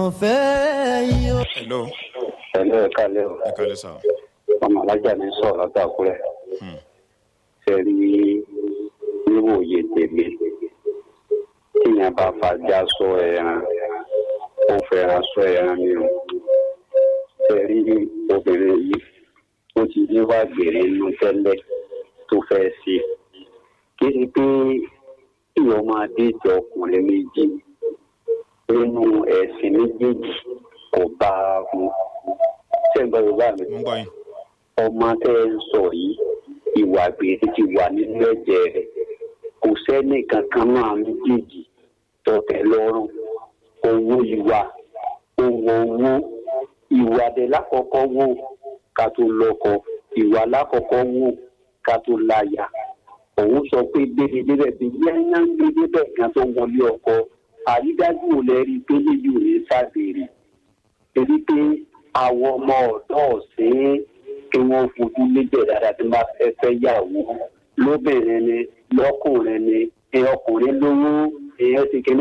fẹ́ yín o. hello ẹ̀lẹ́ ẹ̀ka lẹ́ o ẹ kálẹ́ sà ọmọ alájà ní sọ̀rọ̀ látàkùrẹ́ ṣe rí níwòye tèmi tíyẹn bá fàájà sọ ẹran ó fẹ́ràn sọ ẹran ni o ṣe rí obìnrin yìí ó ti ní wá gbèrè inú tẹ́lẹ̀ tó fẹ́ ṣe kí ni pé ìwọ máa déjọ ọkùnrin méjì nínú ẹ̀sìn méjèèjì kò bá a mu ṣé ń gbọ́ yorùbá mi mo ń gbọ́ yín ọmọ tẹ ẹ ń sọ yìí ìwà gbèrè ti wà nínú ẹ̀jẹ̀ rẹ̀ kò sẹ́ni kankan náà méjèèjì tọ̀tẹ̀ lọ́rùn owó ìwà owó owó ìwà dé lákọ̀ọ́kọ́ wò ká tó lọ́kọ ìwà lákọ̀ọ́kọ́ wò ká tó láya òun sọ pé gbére débẹ̀ bí yẹ́nyá ń gbé débẹ̀ kan tó wọlé ọkọ àrídájú ò lẹ́rí pé léyìí ò ní sábèrè torí pé àwọn ọmọ ọ̀dọ́ ọ̀sìn kí wọ́n fojú léjẹ̀ dáadáa tí wọ́n bá fẹ́ fẹ́ yàwó lóbìnrin ni lọ́kùnrin ni ẹ ọkùnrin lówó èèyàn ti kí